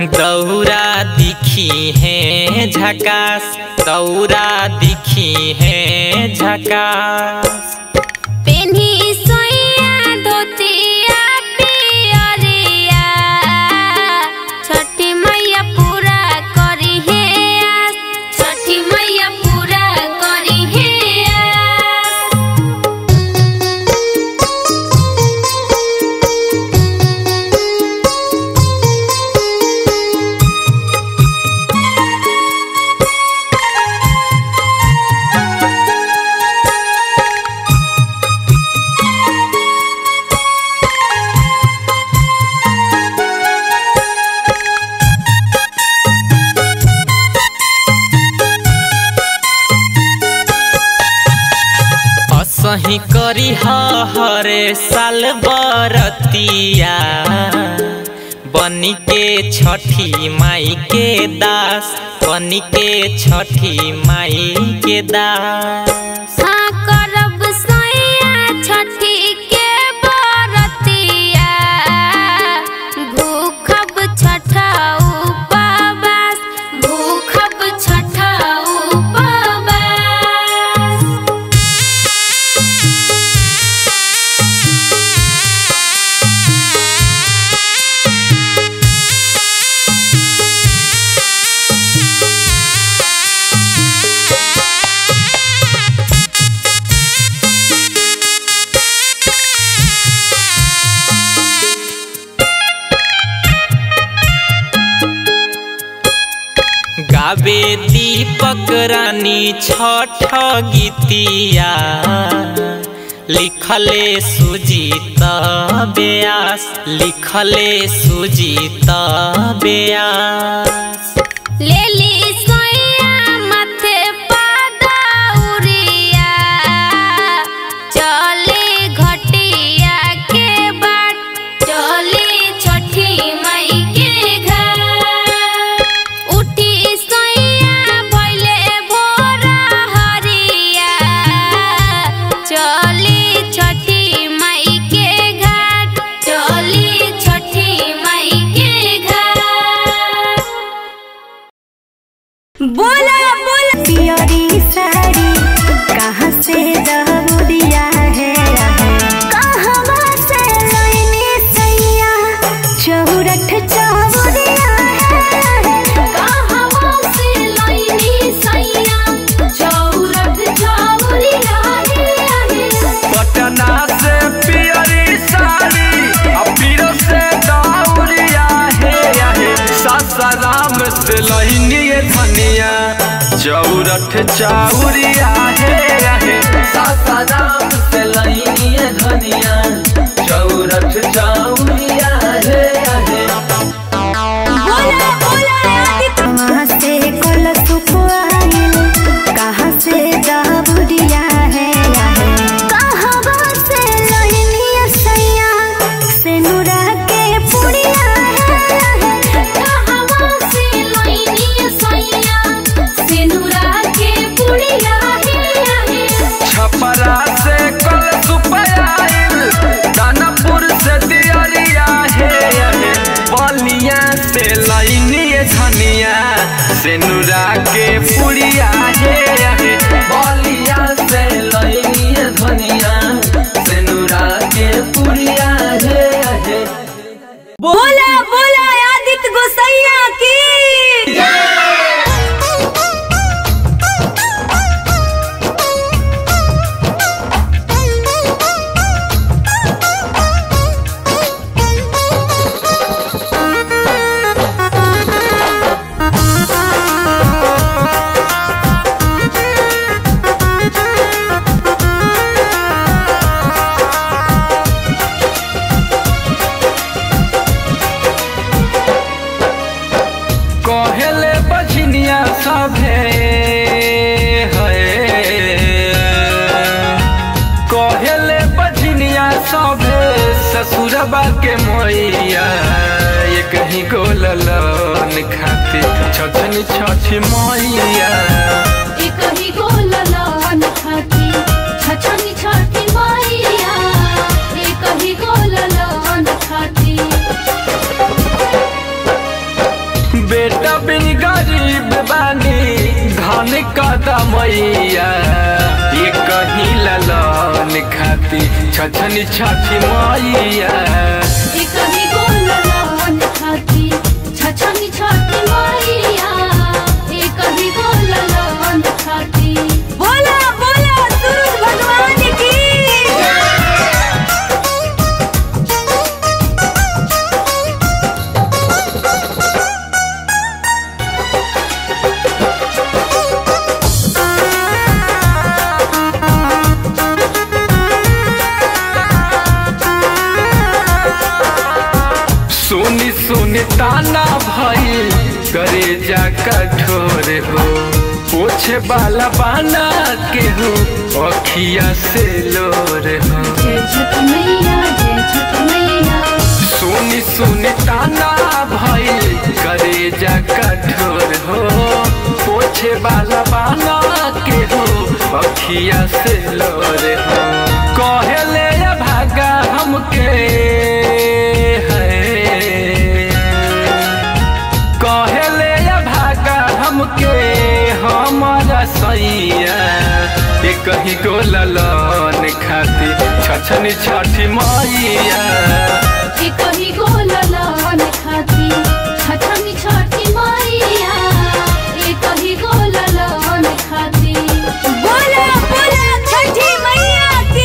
दौरा दिखी है झकास दौरा दिखी है झकास पेन्ही सोइया धोतिया पियरिया छठी मैया पूरा करी हे आस छठी मैया पूरा करी हे आस असही करी हरे साल बरतिया बनी के छठी माई के दास बनी के छठी माई के दास हाँ करब सोइया छठी के बरतिया भूखब छठा उपवास भूखब छठा उपवास गावे दीपक रानी छठ गीतिया लिखले सुजीत व्यास लिखले सुजीत व्यास लेली सोइया माथे पादौरिया चली घटिया के बाट चली छठी माई के घर उठी सोइया भइले भोर हरिया चली छठी माई के घाट चली छठी माई के घाट बोला बोला पियरी साड़ी कहाँ से दहुरिया है कहवा से लइनी सैया चौरठ चौरिया है कहवा से लइनी सैया चौरठ चौरिया रे पटना से पियरी साड़ी आ पीरो से दौरिया हे हे सासाराम से लहिनी धनिया चौरठ चाउरिया हे हे सासाराम से लहिनी धनिया चौरठ चाउरिया हे हे बोला बोला कहाँ से कोल सुखवाइल कहाँ से दहुरिया है कहवा से लइनी सैया से नुरा के पुड़िया है कहवा से लइनी सैया सिनुरा के पुड़िया रे छपरा से कल सुपयाइल दानापुर से दियरिया हे हे बलिया से लइनी धनिया से नुरा के पुड़िया हे हे बलिया से लइनी धनिया से नुरा के पुड़िया हे हे बोला बोला आदित्य गोसैया की कहेले बझनिया सभे है कहेले बझनिया सभे ससुरबा के मोइया ये कहीं को ललन खातिर छछनी छछ मोइया एक ही गोलन खाती छछनी छठी मैया एक ही गोलन खाती गरीब बानी धन कदमैया ये कहीं ललन खाती छछनी छठी मैया एक ही गोलवन खाती छछनी छठी मैया एक ही गोलवन खाती बोला बोला सूरज भगवान की सुनी सुनी ताना भई करे जा कठोर हो पोछे वाला बाना के हो अखिया से लोर हो जय छठ मैया जय छठ मैया सुनी सुनी ताना भई करे जा कठोर हो पोछे वाला बाना के हो अखिया से लोर हो कहेले या भागा हमके है कहेले या भागा हमके हमारा सैया ये कहीं को ललन खाती छछनी छठी मैया एक ही गोलवन खाती छछनी छठी मैया एक ही गोलवन खाती बोला बोला छठी मैया की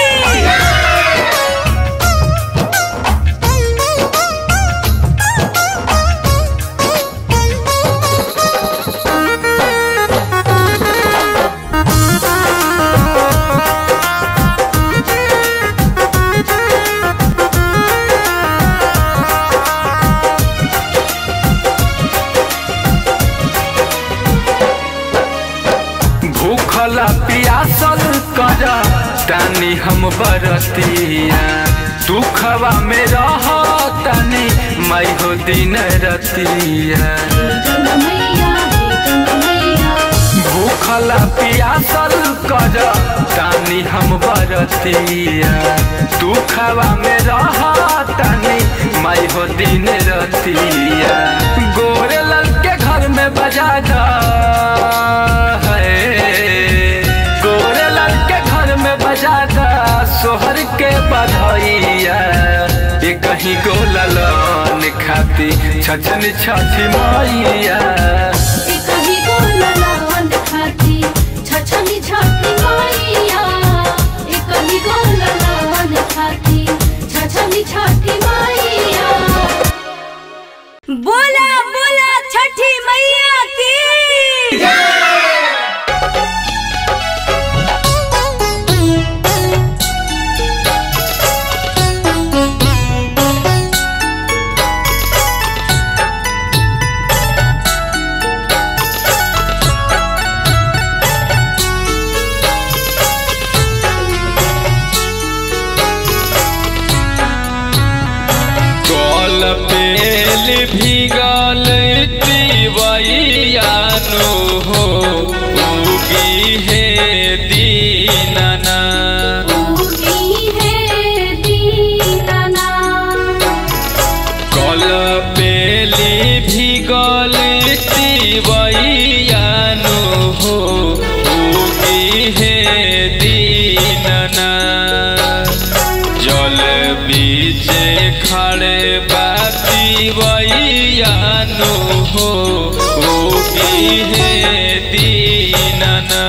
भूखला पियासल कर तानी हम बरतिया दुखवा में रह तानी मैं हो दिन रतिया गंगा मैया हे गंगा मैया भूखला पियासल कर तानी हम बरतिया दुखवा में रह तानी मैं हो दिन रतिया गोरे लल के घर में बजा जा है गोरे लल के घर में बजा जा सोहर के बधैया ये कहीं को ललन खाती छछन छठी मैया एक ही गोलवन खाती छछनी छठी मैया एक ही गोलवन खाती छछनी छठी मैया बोला बोला छठी मैया की कल पेल भीगल तिवैयानो हो उगी हे दीनना उगी है दीनना कल पेली भीगल तिवैयानो हो उगी हे दीनना जल बीचे खड़े बाती वैयानो हो उगी हे दीनना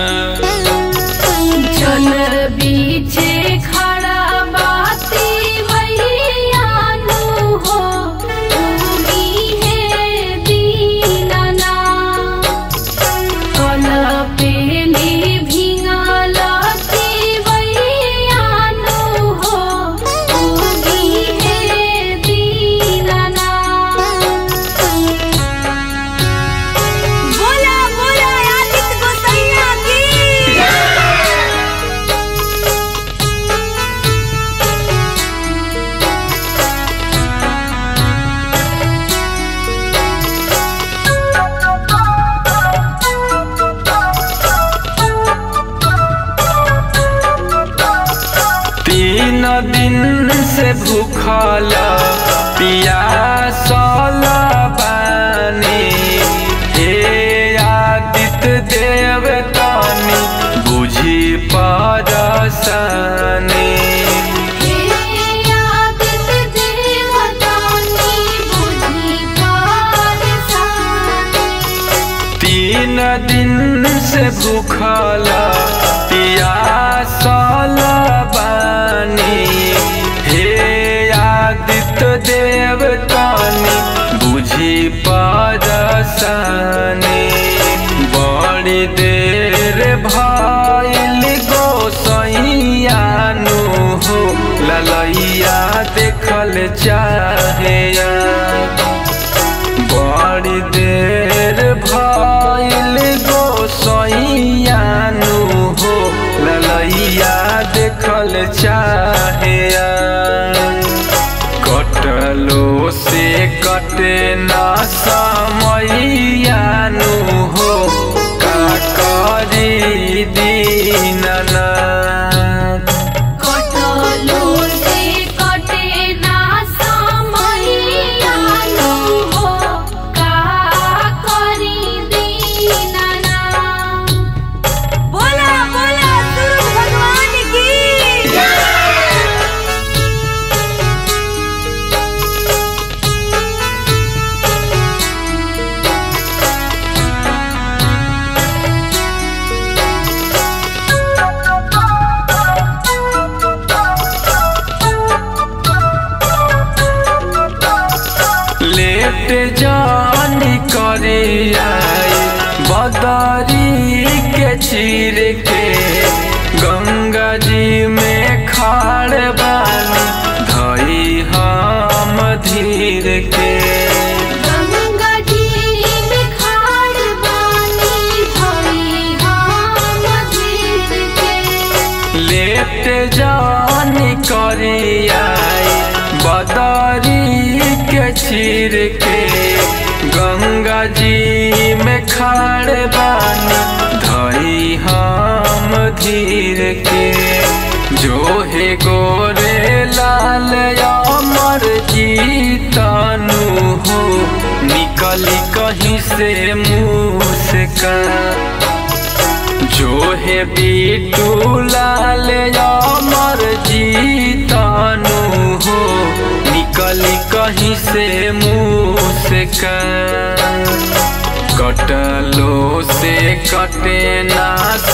जल बीचे खड़ा बाती मैयानु हो उगी है दीनना कल पेली भिंगलती मैयानु हो उगी है दीनना बोला बोला आदित्य गोसैया की तीन दिन से भूखल पियासल बानी हे से भूखल पियासल बानी हे आदित्य देव तानी बुझी परसानी बड़ी देर भइल गोसैयानु हो ललैया देखल चाहे बड़ी देर भइल गोसैयानु हो ललैया देखल चाहे कटलो से कटे ना समैयानु हो का करी दीननाथ कटलो से कटे ना समैयानु हो का करी दीनना बोला बोला सूरज भगवान की लेट जानी करे आई बदारी के चीर के गंगा जी में खाड़ बानी धई हम धीर के गंगा जी में खाड़ बानी भई हम धीर के लेट जानी करे आई बदारी के चीर के गंगा जी में खाड़ बानी धई हम धीर के जो हे गोरे लाल अमर जीतनु हो निकली कहीं से मुँह से का जो है बीटू लाल अमर जीतानु हो निकली कहीं से मुँह से का कटलो से कटे ना